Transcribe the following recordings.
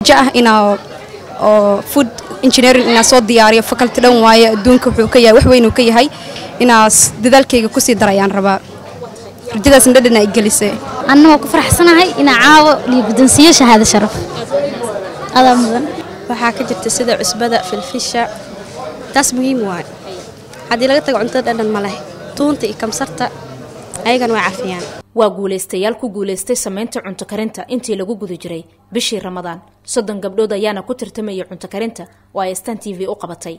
rajo ah inaa oo food engineering inaa soo diyaariyo faculty dhan waaye adduunka wuxuu ka yahay wax weyn uu ka yahay inaas dadaalkayga kusii darayaan rabaa rajadaasna dhadhan ay gelisay annagoo ku faraxsanahay inaa caawo liyo guddoonsiiyo shahaado sharaf adaa mudan waxaa ka jirta sida cusbada filfisha taas muhiim waay haddii laga tago cuntada dhadhan ma leh tuunta iyo kamsarta ayagana waa cafiyaan waa guulaystayaal ku guulaystay samaynta cunto karinta intii lagu guda jiray bishii ramadaan soddon gabdhood ayaana ku tartamayay cunto karinta oo ay astaan t v u qabatay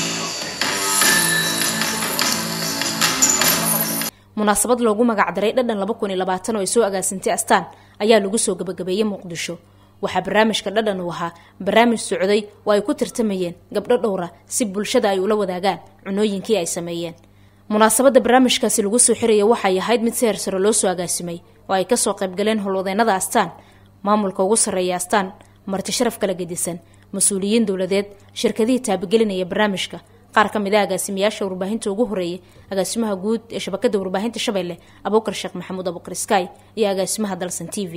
munaasabad loogu magacdaray dhadhan laba kun iyo labaatan oo ay soo agaasintay astaan ayaa lagu soo gabagabeeyey muqdisho waxaa barnaamijka dhadhan uu ahaa barnaamij socday oo ay ku tartamayeen gabdho dhowra si bulshada ay ula wadaagaan cunooyinkii ay sameeyeen munaasabadda barnaamijkaasi lagu soo xiraya waxay ahayd mid si hersaro loo soo agaasimay oo ay kasoo qaybgaleen howlwadeennada astaan maamulka ugu sarreeya astaan marti sharaf kala gedisan mas-uuliyiin dowladeed shirkadihii taabagelinaya barnaamijka qaar ka mid a agaasimayaasha warbaahinta ugu horeeyay agaasimaha guud ee shabakada warbaahinta shabeelle abuukar sheekh maxamuud abuukar sky iyo agaasimaha dalsan t v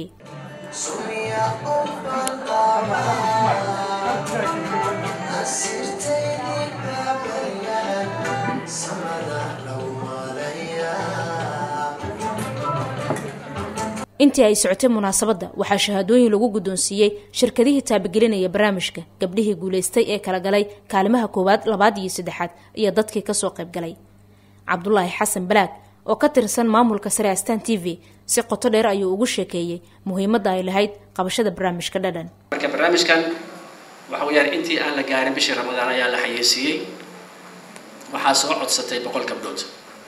intii ay socotay munaasabadda waxaa shahaadooyin lagu guddoonsiiyey shirkadihii taabagelinaya barnaamijka gabdhihii guulaystay ee kala galay kaalimaha koowaad labaad iyo saddexaad iyo dadkii kasoo qaybgalay cabdulaahi xasan balaag oo ka tirsan maamulka sare astaan t v si qoto dheer ayuu ugu sheekeeyey muhiimadda ay lahayd qabashada barnaamijka dhadhan marka barnaamijkan waxa weyaan intii aan la gaarin bishii ramadaan ayaa la xayeysiiyey waxaa soo codsatay boqol gabdhood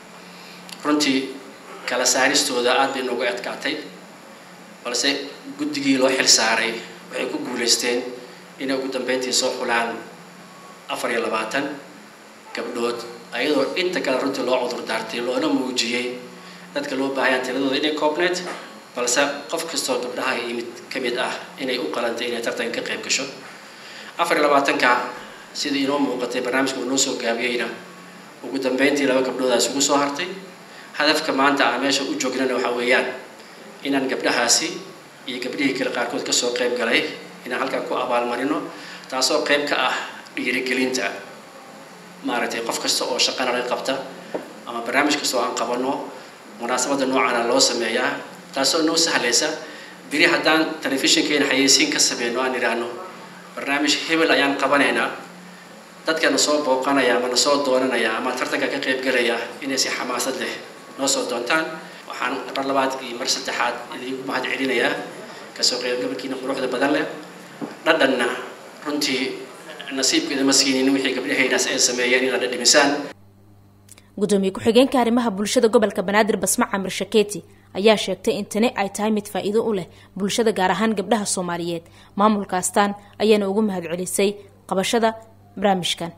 runtii kala saaristooda aad bay noogu adkaatay balse guddigii loo xil saaray waxay ku guulaysteen inay ugu dambeyntii soo xulaan afar iyo labaatan gabdhood ayadoo inta kale runtii loo cudur daartay loona muujiyey dadka loo baahayaan tiradooda inay koobneed balse qof kastoo gabdhaha yimid ka mid ah inay u qalantay inay tartanka ka qayb gasho afar iyo labaatanka sidii inoo muuqatay barnaamijka uu noo soo gaabiyeyna ugu dambeyntii laba gabdhoodaas ugu soo hartay hadafka maanta aan meesha u joognana waxaa weeyaan inaan gabdhahaasi iyo gabdhihii kale qaarkood kasoo qayb galay inaan halkan ku abaalmarino taasoo qayb ka ah dhiirigelinta maaragtay qof kasta oo shaqana laga qabta ama barnaamij kasta oo aan qabano munaasabadda noocaana loo sameeyaa taasoo noo sahlaysa beri haddaan telefishinkeena xayeysiin ka sameyno aan idhaahno barnaamij hebel ayaan qabanaynaa dadka na soo booqanaya ama na soo doonanaya ama tartanka ka qaybgalaya inay si xamaasad leh noo soo doontaan waxaan mar labaad iyo mar saddexaad idinku mahad celinayaa kasoo qaybgabalkiina quruxda badan leh dhadhanna runtii nasiibkeeda ma siinin wixii gabdhahaynaas ay sameeyeen inaad dhadhimisaan gudoomiye ku-xigeenka arrimaha bulshada gobolka banaadir basma camir shaketi ayaa sheegtay in tani ay tahay mid faa-iido u leh bulshada gaar ahaan gabdhaha soomaaliyeed maamulka astaan ayaana ugu mahad celisay qabashada barnaamijkan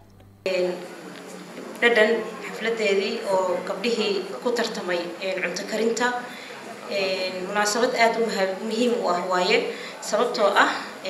dhadhan xafladeedii oo gabdhihii ku tartamay cunto karinta munaasabad aada u muhiim u ah waaye sababtoo ah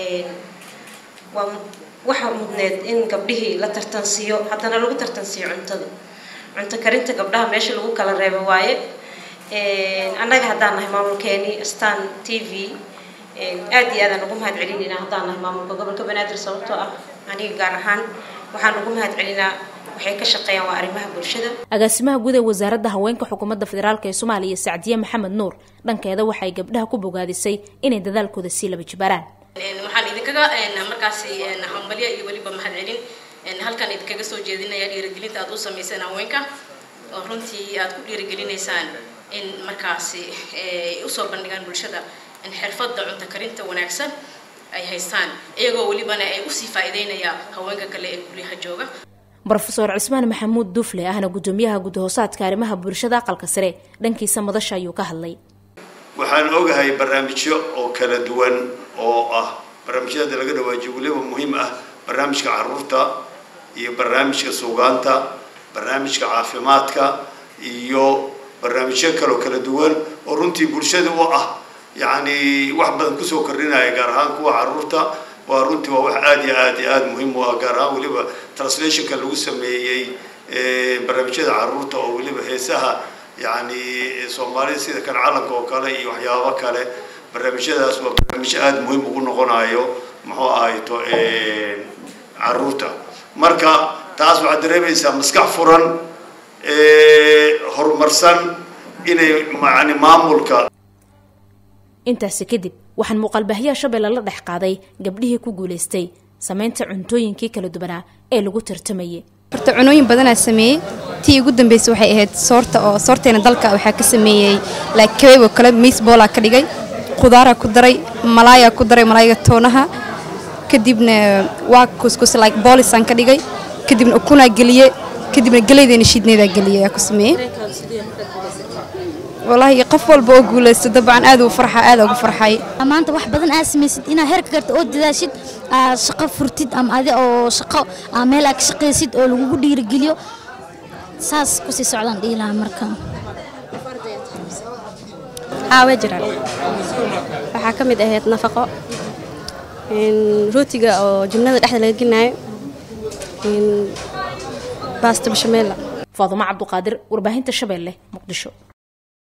waa waxa mudneed in gabdhihii la tartansiiyo haddana lagu tartansiiyo cuntada cunto karinta gabdhaha meesha lagu kala reebo waaye annaga haddaan nahay maamulkeenii stan t v aada iyo aadaan ugu mahad celinayna haddaan nahay maamulka gobolka banaadir sababtoo ah aniga gaar ahaan waxaan ugu mahad celinaa waxay ka shaqeeyaan waa arrimaha bulshada agaasimaha guud ee wasaaradda haweenka xukuumadda federaalk ee soomaaliya sacdiye maxamed nuur dhankeeda waxay gabdhaha ku bogaadisay inay dadaalkooda sii laba jibaaraan waxaan idinkaga markaasi hambalyo iyo weliba mahad celin halkan idinkaga soo jeedinaya dhiirigelinta aad u samayseen haweenka oo runtii aad ku dhiirigelinaysaan in markaasi usoo bandhigaan bulshada xirfadda cunto karinta wanaagsan ay haystaan iyagoo welibana ay usii faa'iideynaya haweenka kale ee guryaha jooga rofeor cismaan maxamuud dufle ahna gudoomiyaha gudahoosaadka arrimaha bulshada aqalka sare dhankiisa madasha ayuu ka hadlay waxaan ogahay barnaamijyo oo kala duwan oo ah barnaamijyada laga dhawaajiyo weliba muhiim ah barnaamijka caruurta iyo barnaamijka suugaanta barnaamijka caafimaadka iyo barnaamijyo kaleo kala duwan oo runtii bulshada u ah yacni wax badan kusoo kordhinaya gaar ahaan kuwa caruurta waa runtii waa wax aada iyo aad iyo aada muhiim u ah gaar ahaan weliba translationka lagu sameeyey barnaamijyada caruurta oo weliba heesaha yacni soomaalida sida kan calanka oo kale iyo waxyaabo kale barnaamijyadaas waa barnaamijyo aada muhiim ugu noqonayo muxuu ahayto caruurta marka taas waxaad dareemaysaa maskax furan horumarsan inay yani maamulka intaasi kadib waxaan muuqaalbaahiyaha shabeelle la dhex qaaday gabdhihii ku guulaystay samaynta cuntooyinkii kala duwanaa ee lagu tartamayay horta cunooyin badanaa sameeyey tii ugu dambeysay waxay ahayd soorta oo soorteena dalka waxaa ka sameeyey like kabeeb oo kale miisboolaa ka dhigay khudaaraa ku daray malaayaa ku daray malaayga toonaha kadibna waa kuskus like boolisaan ka dhigay kadibna ukunaa geliye kadibna geleydeena shiidneedaa geliye ayaa ku sameeyey walaahi qof walba oo guulaysto dabcan aad ugu farxa aad ugu farxay maanta wax badan aad samaysid inaad heerka garta oo dadaashid aad shaqo furtid ama adi oo shaqo aa meel aad ka shaqaysid oo lagugu dhiirigeliyo saas kusii socdaan dhihi lahaa marka haa way jiraan waxaa ka mid ahayd nafaqo rootiga oo jumlada dhexda laga gelinayo baasta bashameela faadumo cabduqaadir warbaahinta shabeelle muqdisho